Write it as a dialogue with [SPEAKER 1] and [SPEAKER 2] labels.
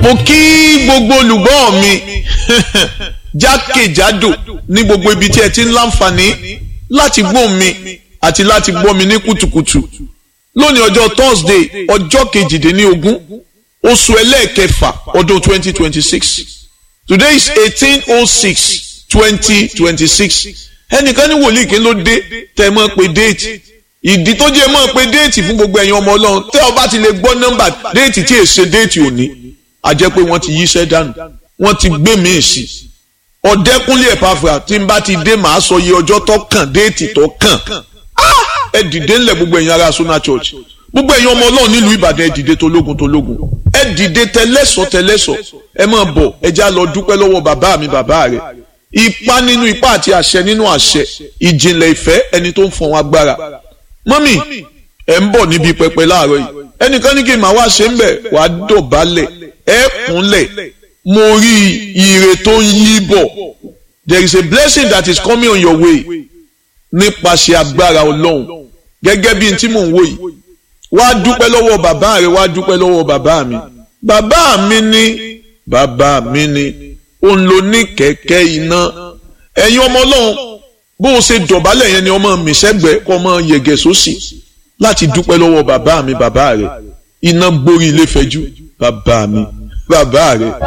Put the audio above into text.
[SPEAKER 1] mo kí gbogbo olùgbọ́ mi jákèjádò ní gbogbo ibi tí ẹ ti ń láǹfààní láti gbọ́ mi àti láti gbọ́ mi ní kùtùkùtù lónìí ọjọ́ Thursday ọjọ́ kejìdínlógún oṣù ẹlẹ́ẹ̀kẹfà ọdún twenty twenty six today is eighteen oh six twenty twenty six ẹnìkan ní wòlíì kí ló dé tẹ́ mọ́ pé déètì ìdí tó jẹ́ mọ́ pé déètì fún gbogbo ẹ̀yin ọmọ ọlọ́run tẹ́ ọ bá ti lè gbọ́ nọ́mbà déètì tí èsè déètì òní a jẹ́ pé wọ́n ti yíṣẹ́ dànù wọ́n ti gbé míì sí ọ̀dẹ́kúnlé ẹ̀pàfà tí n bá ti dé màá sọ iye ọjọ́ tó kàn déètì tó kàn ẹ dìde ńlẹ̀ gbogbo ẹ̀yin ará Sona Church gbogbo ẹ̀yin ọmọ ọlọ́run nílùú Ìbàdàn ẹ dìde tológun tológun ẹ dìde tẹlẹ́sọ̀ tẹlẹ́sọ̀ ẹ máa bọ̀ ẹ já lọ dúpẹ́ lọ́wọ́ bàbá mi bàbá rẹ̀ ipá nínú ipá àti àṣẹ nínú àṣẹ ìjìnlẹ̀ ìfẹ́ ẹni tó ń fọ̀n agbára mọ́mì ẹ̀ ń bọ̀ níbi pẹpẹ láàárọ̀ yìí ẹnìkan ní kí n máa wá ṣe ń bẹ̀ wàá dọ̀bálẹ̀ ẹ̀ kúnlẹ̀ mo rí ire tó ń yí bọ̀ there is a blessing that is coming on your way nípasẹ̀ agbára ọlọ́run gẹ́gẹ́ bí n tí mò ń wò yìí wá dúpẹ́ lọ́wọ́ bàbá rẹ̀ wá dúpẹ́ lọ́wọ́ bàbá mi bàbá mi ní bàbá mi ní òun ló ní kẹ̀kẹ́ iná ẹ̀yin ọmọ ọlọ́run bó o ṣe dọ̀bálẹ̀ yẹn ni ọmọ mi sẹ́gbẹ̀ẹ́ kọ́ ọmọ yẹ̀gẹ̀ sósì láti dúpẹ́ lọ́wọ́ bàbá mi bàbá rẹ̀ iná gborí ilé fẹ́jú bàbá mi bàbá rẹ̀